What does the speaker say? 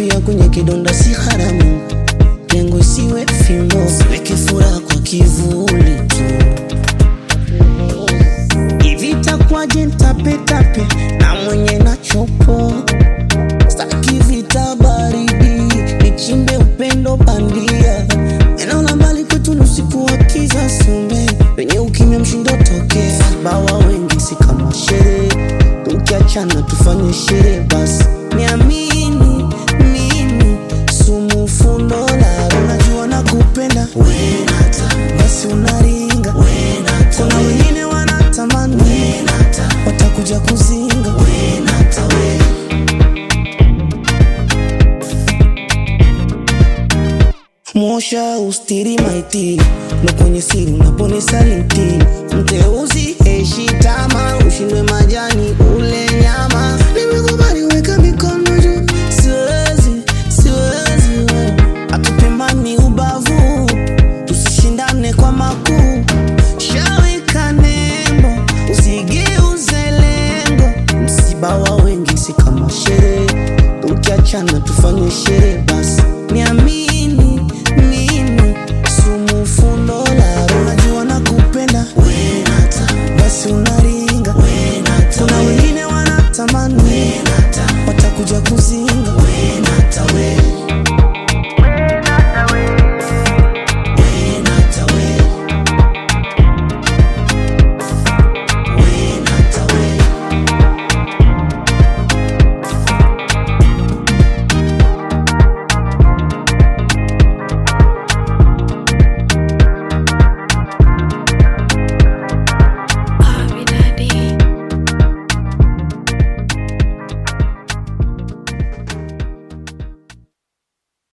kufia kwenye kidonda si haramu, lengo isiwe fimbo, weke furaha kwa kivuli tu. Hivi itakuwaje nitapetape na mwenye nachopo, staki vita baridi, nichimbe upendo bandia, eneo la mbali kwetu ni usiku wa kiza sumbe, wenye ukimya mshindo tokea, bawa wengi si kama sherehe, tukiachana tufanye sherehe basi, niamini mimi sumu fundo la unajua nakupenda basi unaringa kuna wengine wanatamani watakuja kuzinga mosha ustiri maiti na kwenye siri unaponisaliti mteuzi eshi tama ushindwe majani ule nyama nimekubali weka mikono juu siwezi siwezi we atupimani ubavu tusishindane kwa makuu shawika nembo usigeuze lengo msiba wa wengi si kama sherehe tukiachana tufanye sherehe